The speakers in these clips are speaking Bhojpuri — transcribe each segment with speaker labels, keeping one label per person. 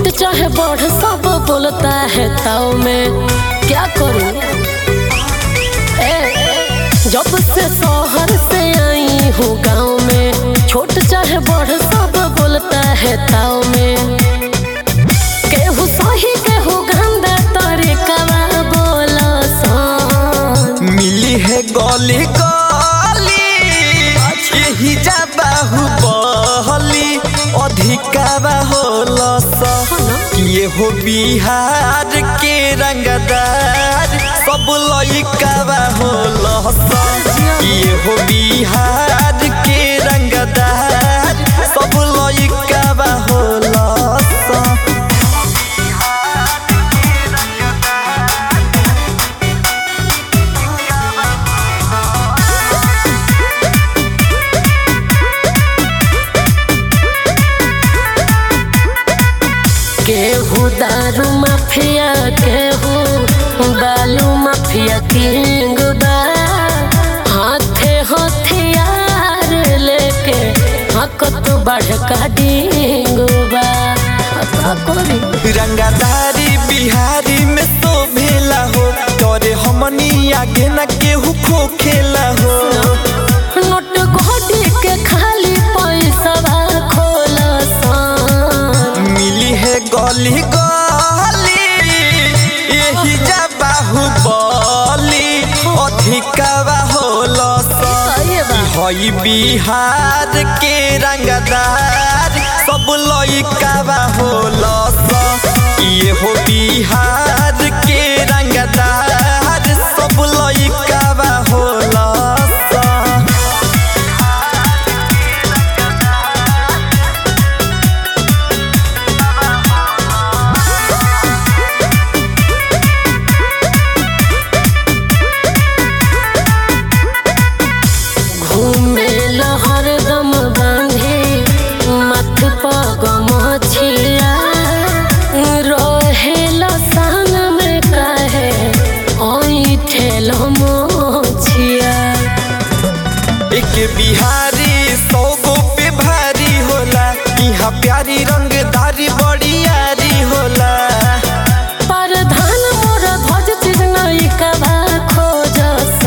Speaker 1: छोट चाहे बड़ सब बोलता है ताव में क्या करूं ए, जब से शहर से आई हूँ गाँव में छोट चाहे बड़ सब बोलता है ताव में केहू सही केहू गंदा तरीका बोला सन
Speaker 2: मिली है गली गली यही जा बाहु बहली अधिकाबा होला ये हो बिहार के रंगदार सब लइकाबा होला ये हो बिहार के रंगदार सब लइकाबा होला
Speaker 1: केहू दारू माफिया केहू बालू माफिया किंग बा हाथे हथियार लेके हकत बढ़ का डिंग बा अब का करी
Speaker 2: रंगादारी बिहारी में तो भेला हो तोरे हमनी आगे न केहू खो खेला हो
Speaker 1: नोट घोटी के खाली पैसा खोला सान
Speaker 2: मिली है गली गली यही जा बाहु बली अधिकावा होला
Speaker 1: सही बा।
Speaker 2: हई बिहार के रंगदार सब लइकावा होला ये हो बिहार के रंगदार सब लइकावा होला
Speaker 1: घूमे लहर दम बांधे मथ पग मछिया रहे लसान में कहे ओई ठेल मोछिया
Speaker 2: एक बिहारी सौ गो पे भारी होला यहाँ प्यारी रंगदारी बड़ी यारी होला
Speaker 1: परधान मोर ध्वज चिन्ह कबा खोज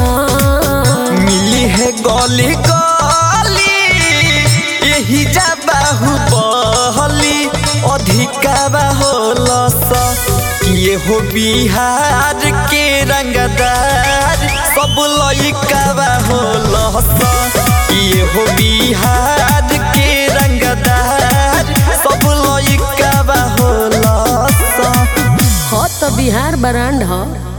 Speaker 2: मिली है गली गली यही जा बाहु बहली अधिकाबा होला ये हो बिहार के रंगदार सब लइकाबा होला ये हो बिहार के रंगदार सब लइकाबा होला
Speaker 1: हो तो बिहार ब्रांड हो